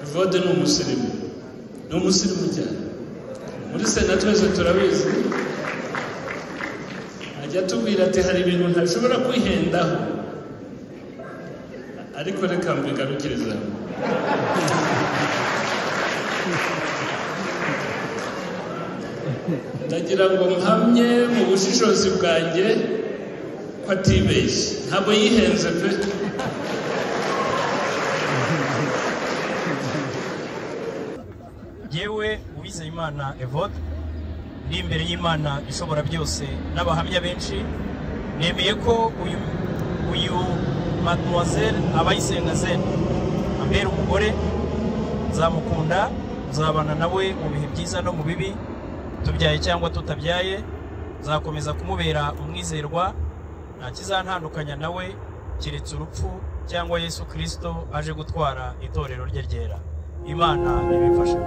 evode ni umusirimu ni umusirimu cyane muri sena twese turabizi ajya atubwira ati hari ibintu ntashobora kwihendaho ariko reka mbigarukiriza ndagira ngo mpamye mu bushishozi bwanjye ko atibeshye ntabwo yihenze pe yewe uwizeyimana evode uri imbere y'imana ishobora byose n'abahamya benshi nemeye ko uyu uyu mademoiselle abayisenga zen ambera umugore nzamukunda nzabana nawe mu bihe byiza no mu bibi tubyaye cyangwa tutabyaye nzakomeza kumubera umwizerwa nta kizantandukanya nawe keretse urupfu cyangwa yesu kirisito aje gutwara itorero rye ryera imana ibifasha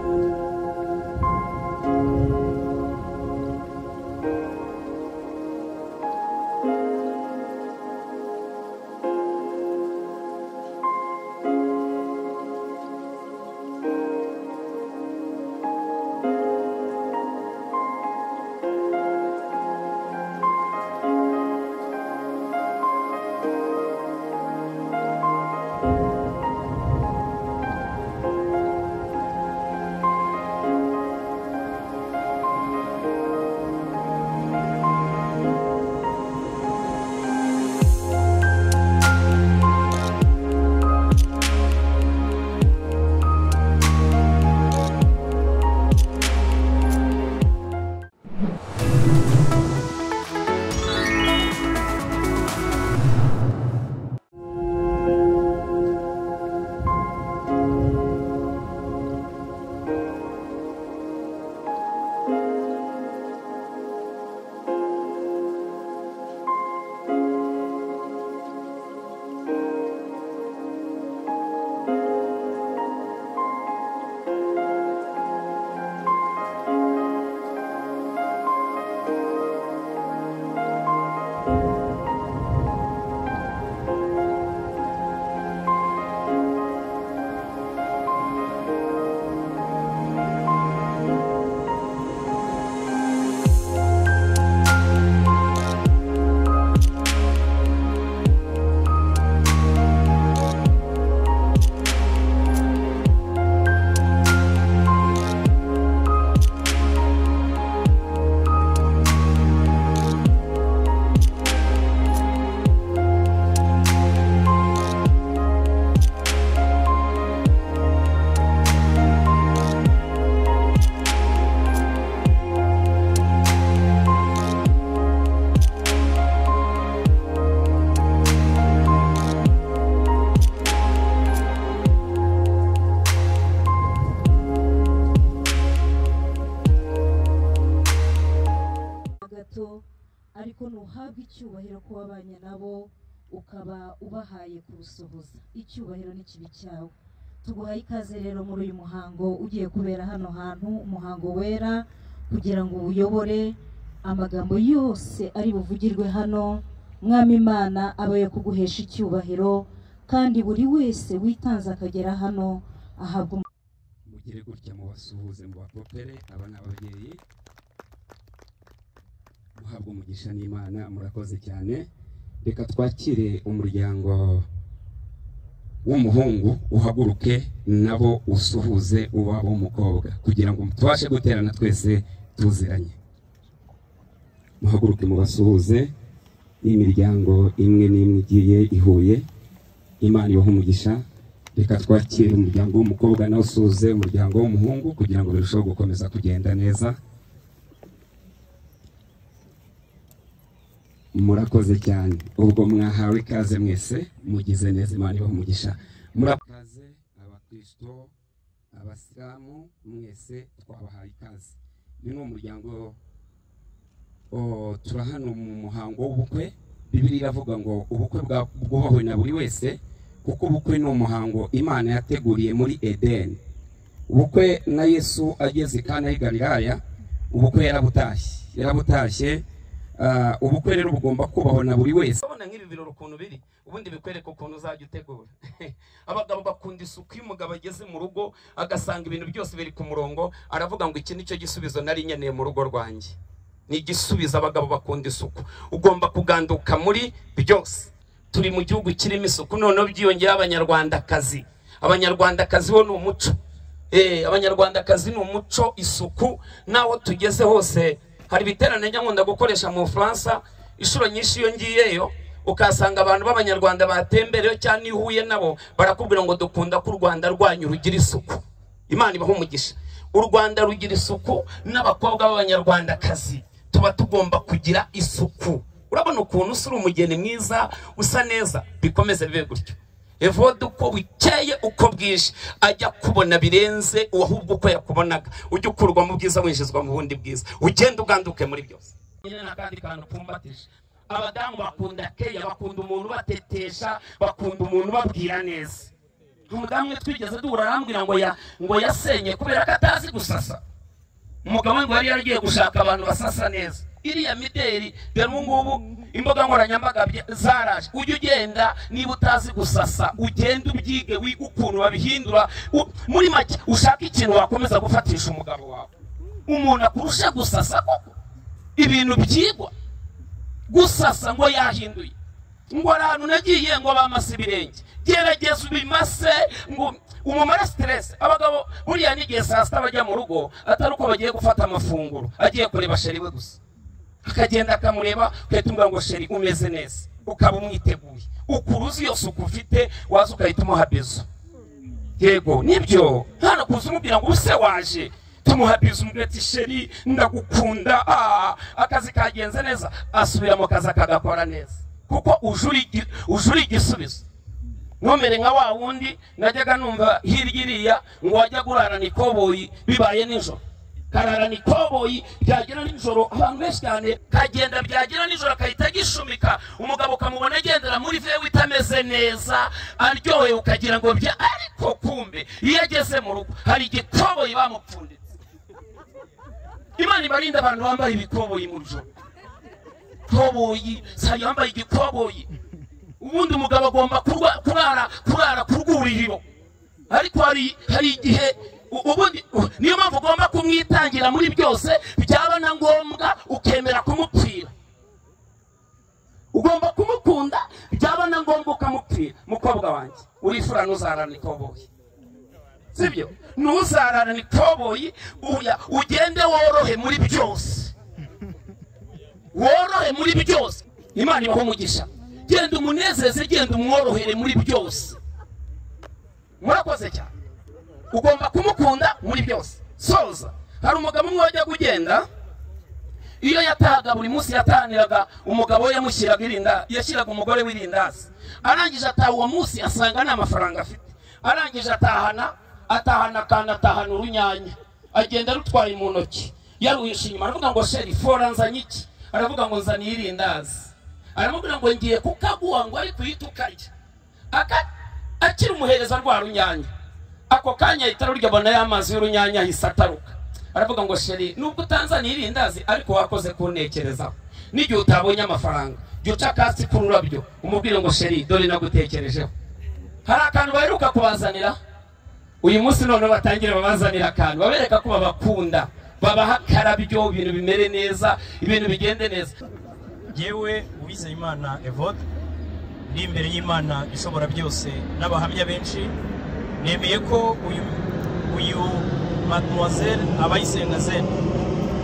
gato ariko ntuhabwe icyubahiro ko wabanye nabo ukaba ubahaye kurusohoza icyubahiro ni kibi cyawe tuguhaye ikaze rero muri uyu muhango ugiye kubera hano hantu umuhango wera kugira ngo uyobore amagambo yose ari buvugirwe hano mwami imana aba yo kuguhesha icyubahiro kandi buri wese witanze akagera hano ahabwa umu- mugire gutya mubasuhuze mubapopere aba ni ababyeyi muhabwa umugisha n'imana murakoze cyane reka twakire umuryango w'umuhungu uhaguruke nabo usuhuze uwabo w'umukobwa kugira ngo tubashe guterana twese tuziranye muhaguruke mubasuhuze n'imiryango imwe n'imwe igiye ihuye imana ibaha umugisha reka twakire umuryango w'umukobwa nawe usuhuze umuryango w'umuhungu kugira ngo birusheho gukomeza kugenda neza murakoze cyane ubwo mwahawe ikaze mwese mugize neza imana ibaha umugisha murakaze abakristo abasilamu mwese twabahaye ikaze ni n'umuryango o, turi hano mu muhango w'ubukwe bibiri iravuga ngo ubukwe bwa- bwubahwe na buri wese kuko ubukwe ni umuhango imana yateguriye muri edeni ubukwe na yesu ageze i kana y'i galilaya ubukwe yarabutashye yarabutashye Ah, ubukwe rero bugomba kubahwa na buri wese urabona nk'ibi birori ukuntu biri ubundi bikwereka ukuntu uzajya utegura abagabo bakunda isuku iyo umugabo ageze mu rugo agasanga ibintu byose biri ku murongo aravuga ngo iki nicyo gisubizo nari nkeneye mu rugo rwanjye ni igisubizo abagabo bakunda isuku ugomba kuganduka muri byose turi mu gihugu kirimo isuku noneho byiyongeyeho abanyarwandakazi abanyarwandakazi bo ni umuco Eh, abanyarwandakazi ni umuco isuku n'aho tugeze hose hari ibiterane njya nkunda gukoresha mu bufaransa inshuro nyinshi iyo ngiyeyo ukasanga abantu b'abanyarwanda batembereyo cyangwa iyo uhuye nabo barakubwira ngo dukunda ko u rwanda rwanyu rugira isuku imana ibaha umugisha u rwanda rugira isuku n'abakobwa b'abanyarwandakazi tuba tugomba kugira isuku urabona ukuntu usura umugeni mwiza usa neza bikomeze bibe gutyo evode uko bukeye uko bwije ajya kubona birenze uwahubwo uko yakubonaga ujye ukurwa mu bwiza winjizwa mu bundi bwiza ugende uganduke muri byose nyine n'akandi kantu kumbatije abadamu bakunda keya bakunda umuntu batetesha bakunda umuntu ubabwira neza umudamu we twigeze duhura arambwira ngo ya ngo yasenye kubera ko atazi gusasa umugabo we ngo yari yaragiye gushaka abantu basasa neza iriya mideri dore ubu ngubu imbuga nkoranyambaga bya- zaraje ujye ugenda niba utazi gusasa ugende ubyige wige ukuntu babihindura U- muri make ushake ikintu wakomeza gufatisha umugabo wawe umuntu akurusha gusasa koko ibintu byigwa gusasa ngo yahinduye ngo hari ahantu nagiye ngo bamase ibirenge gerageza ubimase ngo umumare siteresi abagabo buriya n'igihe saa sita bajya mu rugo atari uko bagiye gufata amafunguro agiye kureba sheri we gusa akagenda akamureba ugahita umubwira ngo sheri umeze neza ukaba umwiteguye ukuruzi yose uko ufite waza ugahita umuha bizo yego nibyo hano kuza umubwira ngo ubuse waje tumuha bizo umubwira ati sheri ndagukunda ah, akazi kagenze neza asubira mu kazi akagakora neza kuko uje uri igi- uje uri igisubizo ntumere nka wa wundi najyaga numva hirya iriya ngo wajya gurarana ikoboyi bibaye nijoro kararana ikoboyi byagera nijoro abantu benshi cyane kagenda byagera nijoro agahita gishumika umugabo ukamubona agendera muri vewe itameze neza aryohewe ukagira ngo bya ariko kumbe iyo ageze mu rugo hari igikoboyi bamupfunditse imana ibarinda abantu bambaye ibikoboyi mu joro koboyi sari yambaye igikoboyi ubundi umugabo agomba kurwa- kurara kurara ku rwuriro ariko hari hari igihe u- ubundi u- niyo mpamvu ugomba kumwitangira muri byose byaba na ngombwa ukemera kumupfira ugomba kumukunda byaba na ngombwa ukamupfira mukobwa wanjye urifura ntuzarane ikoboyi sibyo ntuzarane ikoboyi uya ugende worohe muri byose worohe muri byose imana ibaho umugisha genda umunezeze genda umworohere muri byose murakoze cyane ugomba kumukunda muri byose soza hari umugabo umwe wajya kugenda iyo yatahaga buri munsi yatahaniraga umugabo we yamushyiraga irinda yashyiraga umugore w'irindazi arangije ataha uwo munsi asanga nta mafaranga afite arangije atahana atahana akantu atahana urunyanya agenda arutwaye mu ntoki yaruhisha inyuma aravuga ngo sheri fora nzanye iki aravuga ngo nzaniye irindazi aramubwira ngo ngiye kukaguha ngo ariko uhite ukarya Aka- akiri umuhereza rwa runyanya ako kanya ahita arurya abona ya mazi y'urunyanya ahise ataruka aravuga ngo sheri nubwo utanzaniye irindazi ariko wakoze kuntekerezaho n'igihe utabonye amafaranga jya uca akatsi k'ururabyo umubwire ngo sheri dore nagutekerejeho hari akantu baheruka kubazanira uyu munsi noneho batangire babazanira akantu babereka ko babakunda babaha akarabyo ibintu bimere neza ibintu bigende neza yewe uwizeyimana evode uri imbere y'imana ishobora byose n'abahamya benshi nemeye ko uyu uyu mademoiselle abayisenga zen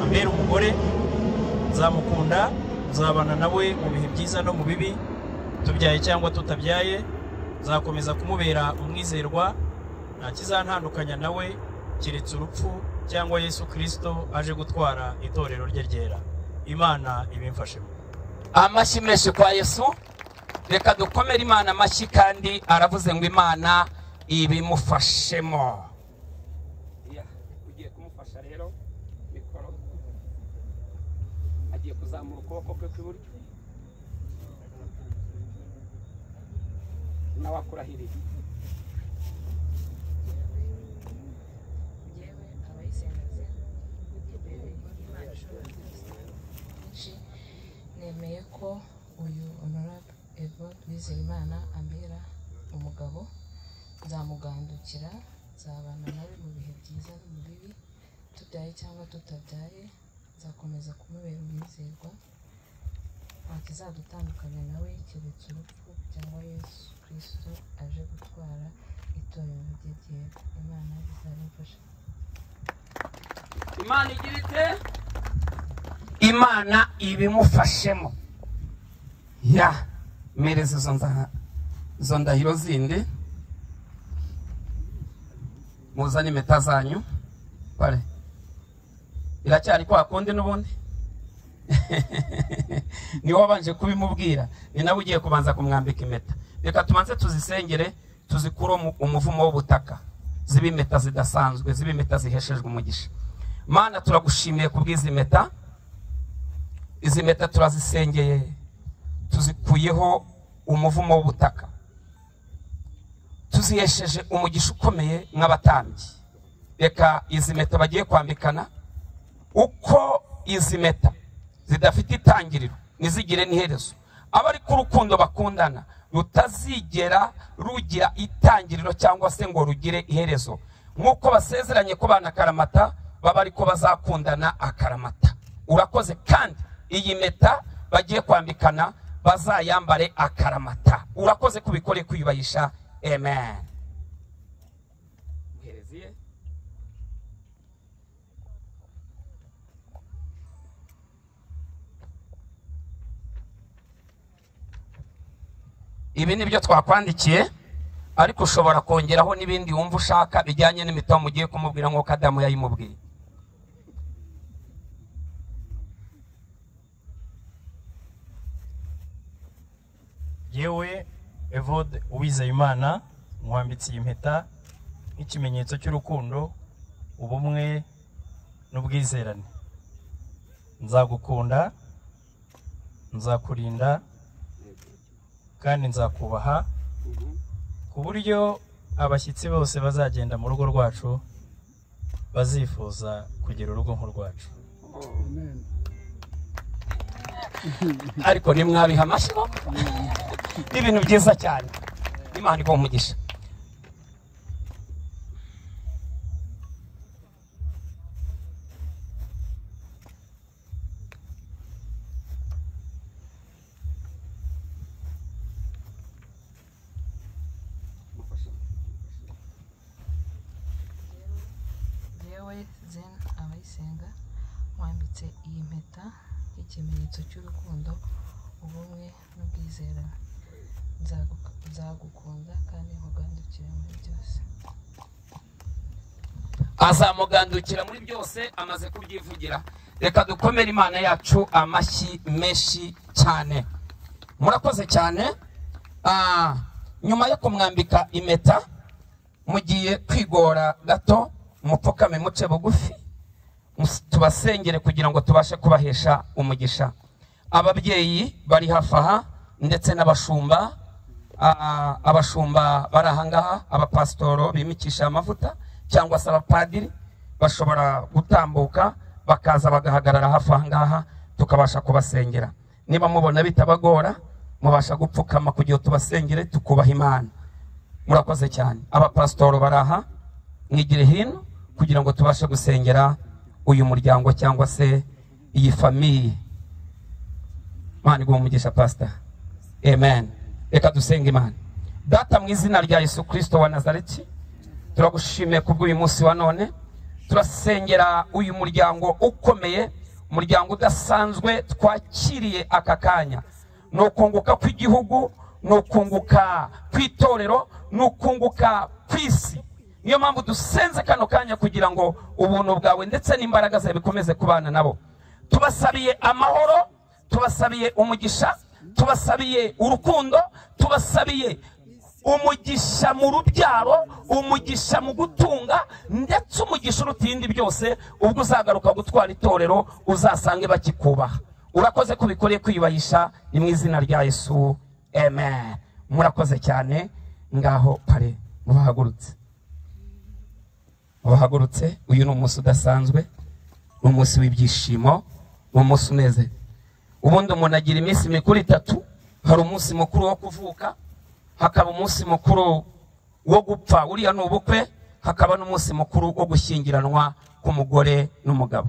ambera umugore nzamukunda nzabana nawe mu bihe byiza no mu bibi tubyaye cyangwa tutabyaye nzakomeza kumubera umwizerwa nta kizantandukanya nawe keretse urupfu cyangwa yesu kirisito aje gutwara itorero rye ryera imana ibimfashemo amashyi menshi kwa yesu reka dukomere imana amashyi kandi aravuze ngo imana ibimufashemo ugiye kumufasha rero mikoro agiye kuzamura ukuboko kwe kw'iburyo nawe akurahiriye njyewe abayisenga nzira imana ishobora byose uwizeyimana ambera umugabo nzamugandukira nzabana nawe mu bihe byiza no mu bibi tubyaye cyangwa tutabyaye nzakomeza kumubera umwizerwa wakizadutandukanya nawe keretse urupfu cyangwa yesu kirisito aje gutwara itorero rye ryera imana izabimfasha imana igira ite imana ibimufashemo ya mereza izo nda- izo ndahiro zindi muzane impeta zanyu pare biracyari kwa kundi n'ubundi ni wowe wabanje kubimubwira ni nawe ugiye kubanza kumwambika impeta reka tubanze tuzisengere tuzikure umu- umuvumo w'ubutaka zibe impeta zidasanzwe zibe impeta ziheshejwe umugisha mana turagushimiye kubw'izi mpeta izi mpeta turazisengeye tuzikuyeho umuvumo w'ubutaka tuzihesheje umugisha ukomeye nk'abatambyi reka izi mpeta bagiye kwambikana uko izi mpeta zidafite itangiriro ntizigire n'iherezo aba ari ko urukundo bakundana rutazigera rugira itangiriro cyangwa se ngo rugire iherezo nk'uko basezeranye ko bana karamata baba ariko bazakundana akaramata urakoze kandi iyi mpeta bagiye kwambikana bazayambare akaramata urakoze kubikore kwiyubahisha amen Muhereziye. ibi ni byo twakwandikiye ariko ushobora kongeraho n'ibindi wumva ushaka bijyanye n'imitaho mugiye kumubwira nk'uko adamu yayimubwiye yewe evode uwizeyimana nkwambitse iyi mpeta nk'ikimenyetso cy'urukundo ubumwe n'ubwizerane nzagukunda nzakurinda kandi nzakubaha ku buryo abashyitsi bose bazagenda mu rugo rwacu bazifuza kugira urugo nk'urwacu ariko nimwabiha amashyi bo ni ibintu byiza cyane imana iguha umugisha yewe zena abayisenga wambitse iyi mpeta nk'ikimenyetso cy'urukundo ubumwe n'ubwizerane Nzagu- nzagukunda kandi nkugandukira muri byose azamugandukira muri byose amaze kubyivugira reka dukomere imana yacu amashyi menshi cyane murakoze cyane Ah, nyuma yo kumwambika impeta mugiye kwigora gato mupfukame muce bugufi mus- tubasengere kugira ngo tubashe kubahesha umugisha ababyeyi bari hafi aha ndetse n'abashumba Ah, abashumba bari ahangaha abapasitoro bimikisha amavuta cyangwa se abapadiri bashobora gutambuka bakaza bagahagarara hafi ahangaha tukabasha kubasengera niba mubona bitabagora mubasha gupfukama kugira tubasengere tukubaha imana murakoze cyane abapasitoro bari aha mwigire hino kugira ngo tubashe gusengera uyu muryango cyangwa se iyi famiye imana iguha umugisha pasita amen reka dusenge imana data mu izina rya yesu kirisito wa nazareti turagushimiye kubw'uyu munsi wa none turasengera uyu muryango ukomeye umuryango udasanzwe twakiriye aka kanya ni ukunguka kw'igihugu ni ukunguka kw'itorero ni ukunguka kw'isi niyo mpamvu dusenze kano kanya kugira ngo ubuntu bwawe ndetse n'imbaraga zawe bikomeze kubana nabo tubasabiye amahoro tubasabiye umugisha tubasabiye urukundo tubasabiye umugisha mu rubyaro umugisha mu gutunga ndetse umugisha uruta ibindi byose ubwo uzagaruka gutwara itorero uzasange bakikubaha urakoze ko bikoreye kwiyubahisha ni mu izina rya yesu amen murakoze cyane ngaho pare mubahagurutse mubahagurutse uyu ni umunsi udasanzwe ni umunsi w'ibyishimo ni umunsi uneze ubundi umuntu agira iminsi mikuru itatu hari umunsi mukuru wo kuvuka hakaba umunsi mukuru wo gupfa uriya ni ubukwe hakaba n'umunsi mukuru wo gushyingiranwa k'umugore n'umugabo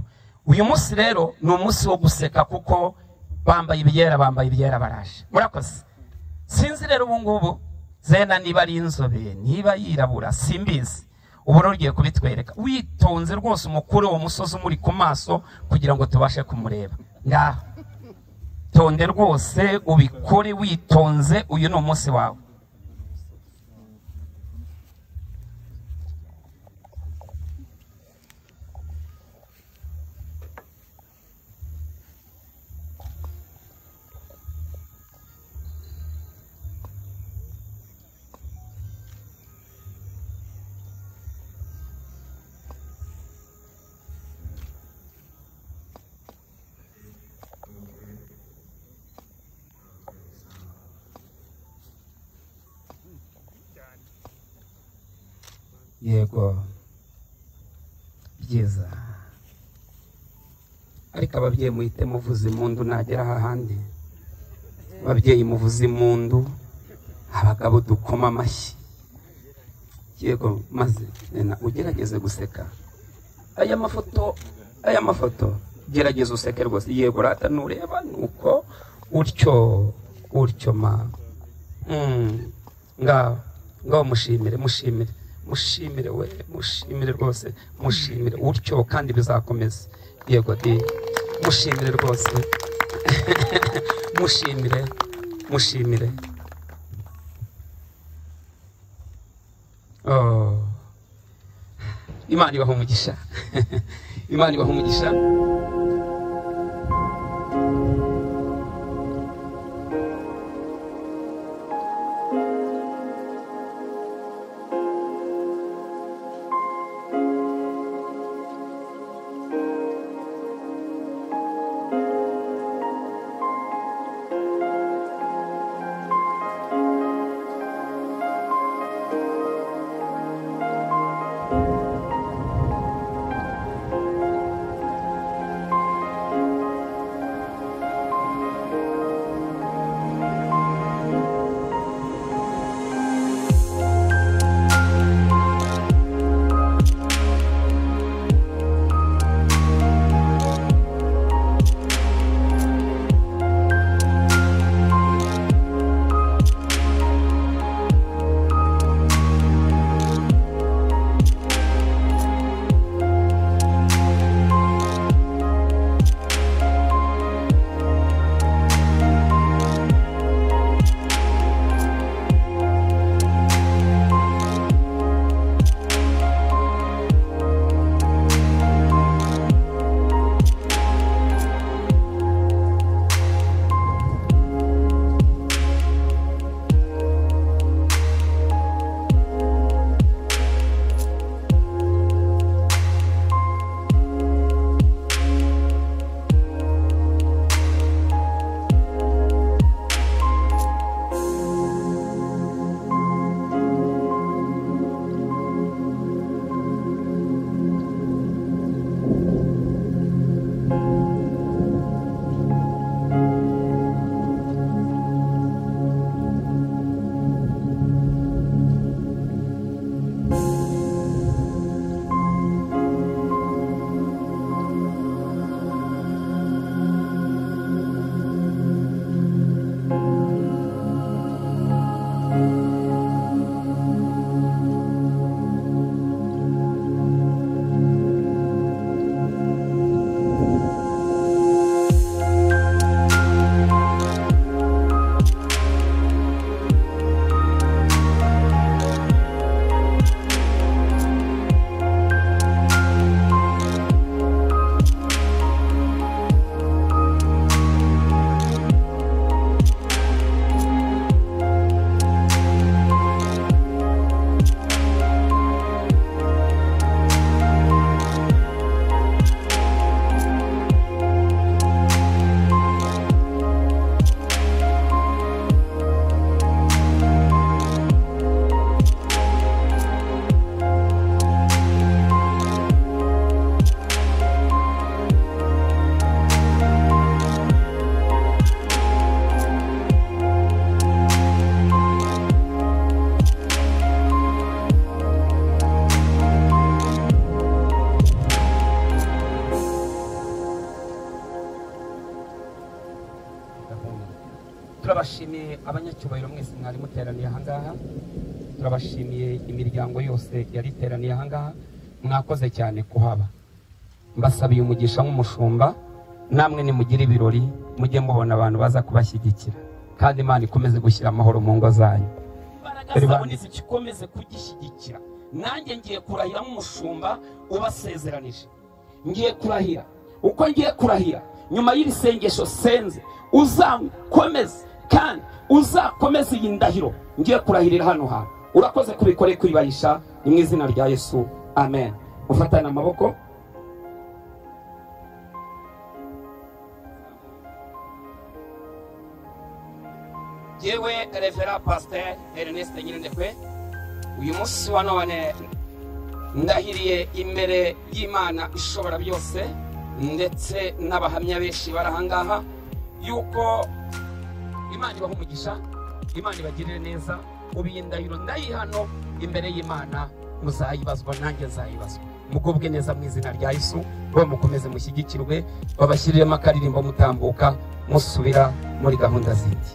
uyu munsi rero ni umunsi wo guseka kuko bambaye ibyera bambaye ibyera baraje murakoze sinzi rero ubu ngubu zena niba ari inzobe niba yirabura simbizi ubu rero ugiye kubitwereka witonze rwose umukuru uwo musozi umuri ku maso kugira ngo tubashe kumureba ngaho tonde rwose ubikore witonze uyu ni umunsi wawe yego byiza ariko ababyeyi muhite muvuza impundu nagera hahandi ababyeyi muvuza impundu abagabo dukoma amashyi yego maze nena ugerageze guseka aya mafoto aya mafoto gerageza useke rwose yego rata nureba ni uko utyo utyo ma Mm. ngaho ngaho mushimire mushimire mushimire we mushimire rwose mushimire utyo kandi bizakomeza yego di mushimire rwose mushimire mushimire Oh. imana ibaha umugisha imana ibaha umugisha turabashimiye abanyacyubahiro mwese mwari muteraniye ahangaha turabashimiye imiryango yose yari iteraniye ahangaha mwakoze cyane kuhaba mbasabiye umugisha nk'umushumba namwe nimugire ibirori mujye mubona abantu baza kubashyigikira kandi imana ikomeze gushyira amahoro mu ngo zanyu imbaraga Dore zawe bandi. nizigikomeze kugishyigikira nanjye ngiye kurahira nk'umushumba ubasezeranije ngiye kurahira uko ngiye kurahira nyuma y'iri sengesho senze uzakomeze kandi uzakomeze iyi ndahiro ngiye kurahirira hano hantu urakoze kubikore kwibalisha ni mu izina rya yesu amen ufatane amaboko yewe revera pasiteri erineste nyirindekwe uyu munsi wa none ndahiriye imbere y'imana ishobora byose ndetse n'abahamya benshi bari ahangaha yuko imana ibaha umugisha imana ibagirire neza ubu iyi ndahiro ndayiha hano imbere y'imana muzayibazwa nanjye nzayibazwa mugubwe neza mu izina rya yesu bo mukomeze mushyigikirwe babashyiriremo akaririmbo mutambuka musubira muri gahunda zindi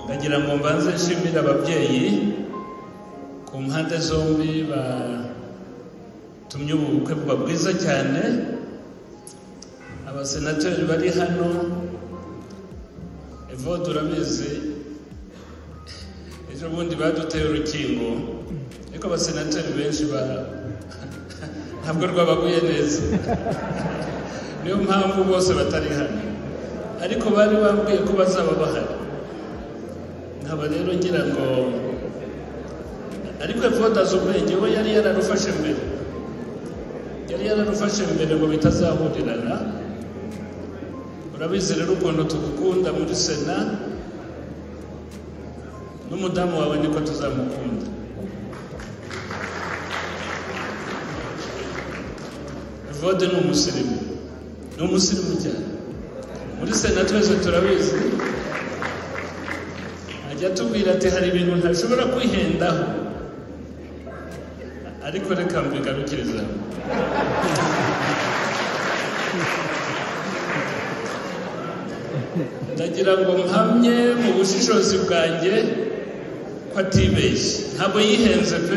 kugira ngo mbanze nshimire ababyeyi ku mpande zombi batumye ubu bukwe buba bwiza cyane abasenateri bari hano evode urabizi ejo bundi baduteye urukingo ariko abasenateri benshi ba ntabwo rwabaguye neza niyo mpamvu bose batari hano ariko bari bambwiye ko bazaba bahari nkaba rero ngira ngo ariko evode azi ubwenge we yari yararufashe mbere yari yararufashe mbere ngo bitazahurirana urabizi rero ukuntu tugukunda muri sena n'umudamu wawe niko tuzamukunda evode ni umusirimu ni umusirimu cyane muri sena twese turabizi ajya atubwira ati hari ibintu ntashobora kwihendaho ariko reka mbigarukirizaho ndagira ngo mpamye mu bushishozi bwanjye ko atibeshye ntabwo yihenze pe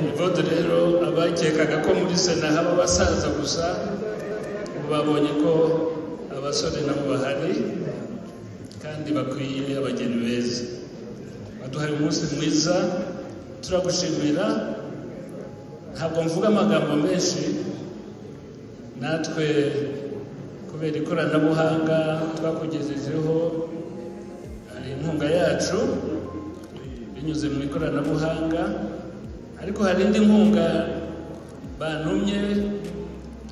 Evode rero abakekaga ko muri sena haba abasaza gusa ubu babonye ko abasore nabo bahari kandi bakwiye abageni beza baduhaye umunsi mwiza turagushimira ntabwo mvuga amagambo menshi natwe kubera ikoranabuhanga twakugejejeho hari inkunga yacu binyuze mu ikoranabuhanga ariko hari indi nkunga bantumye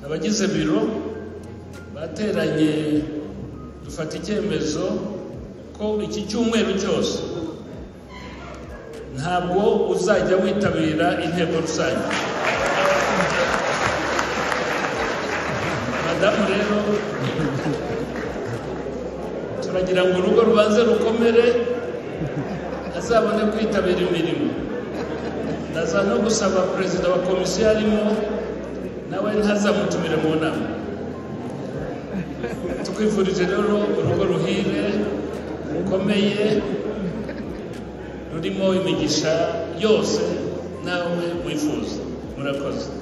abagize biro bateranye dufata icyemezo ko iki cyumweru cyose ntabwo uzajya witabira inteko rusange madamu rero turagira ngo urugo rubanze rukomere azabone kwitabira imirimo ndaza no gusaba perezida wa komisiyo arimo nawe ntazamutumire mu nama tukwifurije rero urugo ruhire rukomeye rurimo imigisha yose nawe wifuza murakoze